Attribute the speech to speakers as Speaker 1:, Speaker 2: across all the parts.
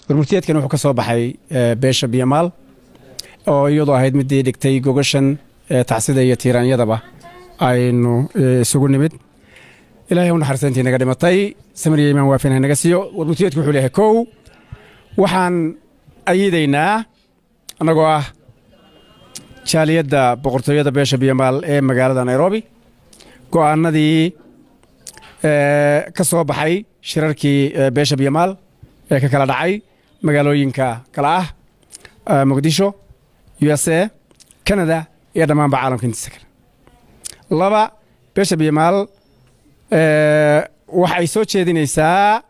Speaker 1: warmurtiyeedkan wuxuu ka soo baxay beesha biyamaal oo iyadoo ahayd midii dhigtay gogashan tacsida iyo tiiraanyadaba aynu isugu nimid ilahay u naxariisantii naga dhimatay samiriya imaan waafin ha naga siiyo warmurtiyeedku wuxuu leeyahay kow waxaan ayidaynaa annagoo ah jaaliyadda boqortooyada beesha biyamaal ee magaalada nairobi go'aanadii ka soo baxay shirarkii beesha biyamaal ee ka kala dhacay magaalooyinka kale ah muqdisho u s a canada iyo dhammaanba caalamka intiisa kale laba beesha biyamaal waxay soo jeedinaysaa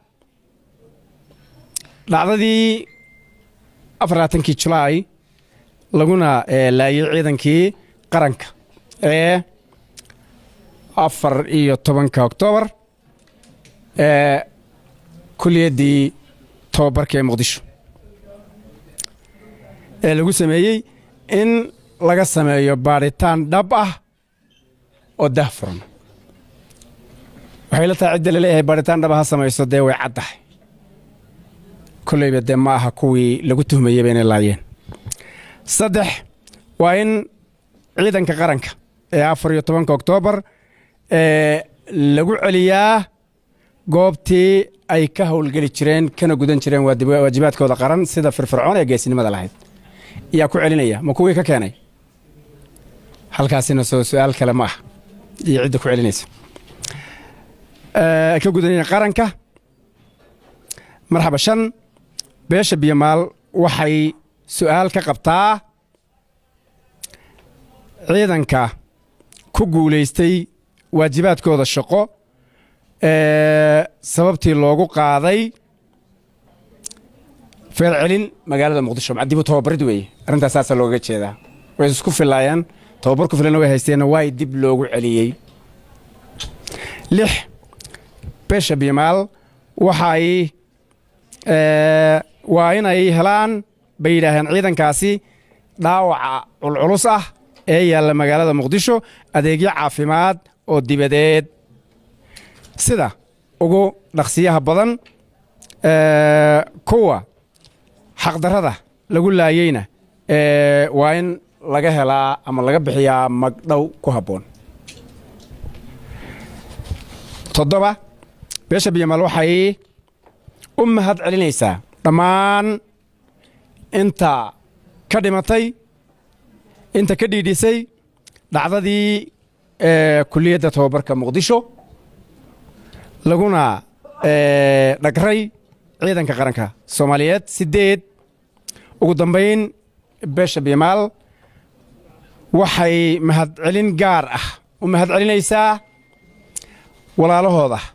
Speaker 1: dhacdadii afarlaatankii julaay laguna laayay ciidankii qaranka ee afar iyo tobanka oktoobar ee kuliyaddii tobabarka ee muqdisho ee lagu sameeyey in laga sameeyo baadhitaan dhab ah oo dah furan waxay la tahay cidda laleeyahay baadhitaan dhaba ha samayso dee way caddahay kolleyba dee ma aha kuwii lagu tuhmayeyba inay laayeen saddex waa in ciidanka qaranka ee afar iyo tobanka oktoobar ee lagu celiyaa goobtii ay ka howlgeli jireen kana gudan jireen waajibaadkooda qaran sida firfircoon ee geesinimada lahayd yaa ku celinaya ma kuwii ka keenay halkaasina soo su-aal kale ma ah iyo cidda ku celinaysa ka gudanaya qaranka marxaba shan beesha biyamaal waxay su'aal ka qabtaa ciidanka ku guulaystay waajibaadkooda shaqo ee sababtii loogu qaaday feercelin magaalada muqdisho macdibu tababarid weeye arrintaas saasaa loogaga jeedaa way isku filaayeen tababar ku filanna way haysteenna waay dib loogu celiyey lix beesha bimaal waxay waa inay helaan bay yidhaaheen ciidankaasi dhaawaca culculus ah ee yaalla magaalada muqdisho adeegyo caafimaad oo dibadeed sida ugu dhaqsiyaha badan kuwa xaqdarrada lagu laayeyna waa in laga helaa ama laga bixiyaa magdhow ku habboon toddoba beesha biyamaal waxay u mahad celinaysaa dhammaan inta ka dhimatay inta ka dhiidhisay dhacdadii kuliyadda tobabarka muqdisho laguna dhagray ciidanka qaranka soomaaliyeed siddeed ugu dambayn beesha bimaal waxay mahadcelin gaar ah u mahad celinaysaa walaalahooda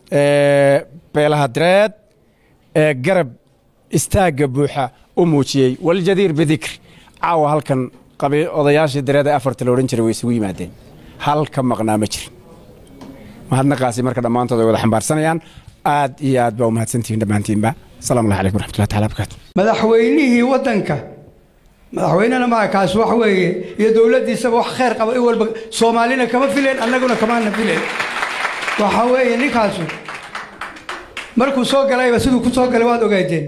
Speaker 1: beelaha direed ee garab istaagga buuxa u muujiyey waljadiir bidikri caawa halkan odayaashii direed ee afarta la odhan jiray way isugu yimaadeen hal ka maqnaa ma jirin mahadnaqaasi marka dhammaantood ay wada xambaarsanayaan aad iyo aad baa u mahadsantihiin dhammaantiinba asalaamu allah calaykum waraxmatullahi taala barakaatu
Speaker 2: madaxweynihii waddanka madaxweynena maa kaas wax weeye iyo dowladdiisaba wax khayr qaba in walba soomaalina kama fileen annaguna kamaana fileen waxa weeye ninkaasu markuu soo galayba siduu ku soo galay waad ogaadeen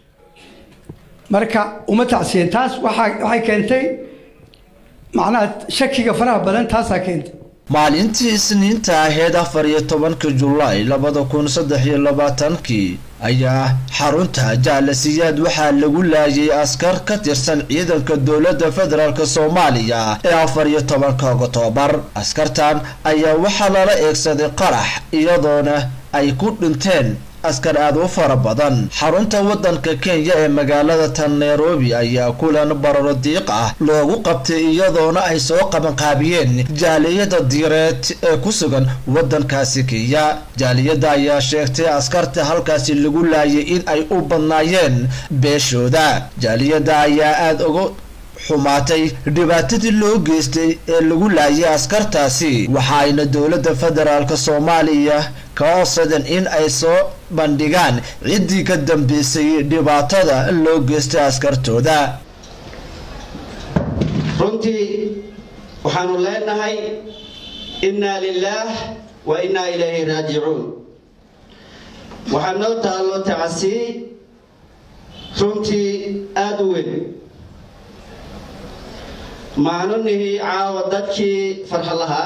Speaker 2: marka uma tacsiyen taas waxaa waxay keentay macnaha shakiga faraha badan taasaa keentay
Speaker 3: maalintii isniinta ahayd afar iyo tobanka julaay labada kun saddex iyo labaatankii ayaa xarunta jaalasiyaad waxaa lagu laayay askar ka tirsan ciidanka dowladda federaalk soomaaliya ee afar iyo tobanka oktoobar askartan ayaa waxaa lala eegsaday qarax iyadoona ay ku dhinteen askar aada u fara badan xarunta waddanka kenya ee magaalada tan nairobi ayaa kulan bararo diiq ah loogu qabtay iyadoona ay soo qabanqaabiyeen jaaliyada diireed ee ku sugan waddankaasi kenya jaaliyadda ayaa sheegtay askarta halkaasi lagu laayay in ay u badnaayeen beeshooda jaaliyadda ayaa aada uga xumaatay dhibaatadii loo geystay ee lagu laayay askartaasi waxa ayna dowladda federaalk soomaaliya ka codsadeen in ay soo bandhigaan ciddii ka dambeysay dhibaatada loo geystay askartooda
Speaker 4: runtii waxaanu leenahay innaa lilaah wa innaa ilayhi raajicuun waxaa noo taallo tacasii runtii aada u weyn maanu nihi caawa dadkii farxa lahaa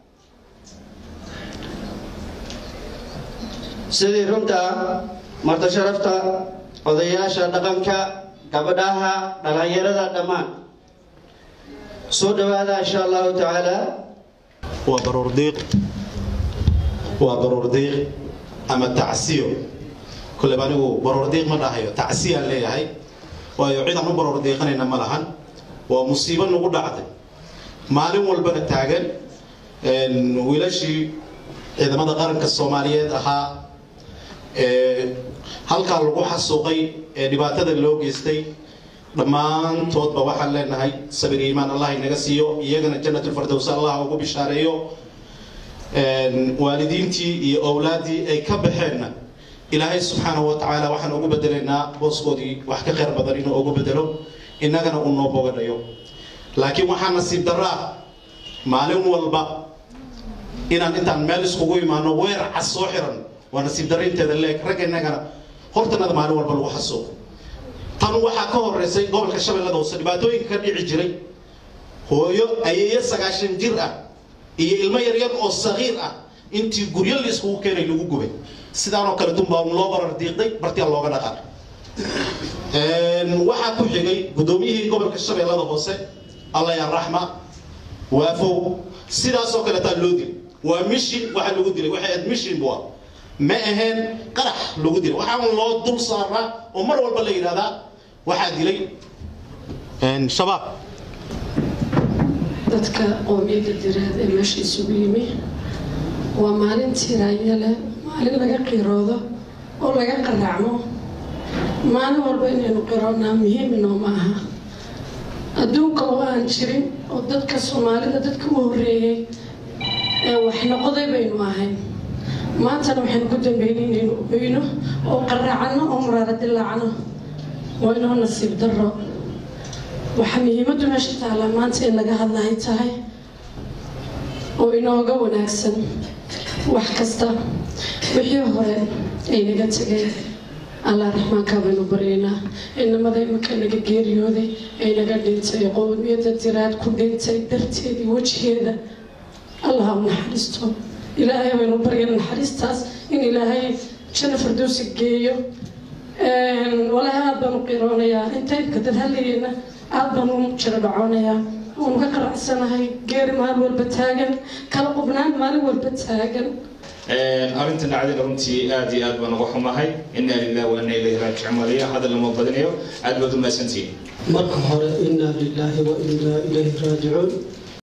Speaker 4: sidii runta marta sharafta odayaasha dhaqanka gabadhaha dhallinyarada dhammaan soo dhawaada insha allahu tacaala
Speaker 5: waa baruur diiq waa baruur diiq ama tacsiyo kolleyba anigu baruur diiq ma dhahayo tacsiyaan leeyahay waayo cid aan u baruur diiqanayna ma lahan waa musiibo nagu dhacday maalin walbana taagan wiilashii ciidamada qaranka soomaaliyeed ahaa ee halkaa lagu xasuuqay ee dhibaatada loo geystay dhammaantoodba waxaan leenahay sabir iyo iimaan allah inaga siiyo iyagana jannatulfardows allah ugu bishaareeyo waalidiintii iyo owlaaddii ay ka baxeenna ilaahay subxaanahu wa tacaala waxaan ugu bedelaynaa booskoodii wax ka khayr badan inuu ugu bedelo innagana uu noo bogadhayo laakiin waxaa nasiib daraa maalin walba inaan intaan meel iskugu imaano weer cas soo xiran waa nasiib darinteeda leeg ragga innagana hortanada maalin walba lagu xasuuqo tan waxaa ka horeysay gobolka shabeellada hoose dhibaatooyinka ka dhici jiray hooyo ayeeyo sagaashan jir ah iyo ilmo yaryar oo sagiir ah intii guryo la iskugu keenay lagu gubay sidaanoo kale dunbaa loo barar diiqday bartiya looga dhaqaaq waxaa ku xigay guddoomiyihii gobolka shabeellada hoose alla ya raxma waafow sidaasoo kaleetaa loo dilay waa mishin waxa lagu dilay waxay ahayd mishin bua ma ahayn qarax lagu dilay waxaa loo dul saaraa oo mar walba la yidhahdaa waxaa dilay shabaab
Speaker 6: dadka qoomiyadda diraad ee meesha isugu yimi waa maalin tiraaya leh maalin laga qiroodo oo laga qaraacmo maalin walba inaynu qiroonaa muhiim inooma aha adduunka oo aan jirin oo dadka soomaalida dadka u horreeyey ee wax noqoday baynu ahayn maantana waxaynu ku dambeynay inaynu oyno oo qaraacano oo muraara dilaacno waa inoo nasiib darro waxaa muhiimaddu meesha taallaa maanta in laga hadlahay tahay oo inooga wanaagsan wax kasta wixii hore ay naga tegeen allah raxmaankaa baynu baryaynaa inamada imika naga geeriyooday ay naga dhintay qowmiyadda diraad ku dhintay darteedii wejigeeda allah u naxariisto ilaahay baynu barya naxariistaas in ilaahay janna firdowsi geeyo walaahi aada baan u qiroonayaa inta imka dad hadlayeyna aada baan u jiro dhacoonayaa waanu ka qaracsanahay geeri maalin walba taagan kala qubnaan maalin walba taagan
Speaker 7: arrintan dhacdayna runtii aad iyo aad baan uga xumahay inaa lilah wa inaa ilayhi raajicuun waliya hadal lama badinayo aad baad u mahadsantihiin
Speaker 8: marka hore inaa lilaahi wa inaa ilayhi raajicuun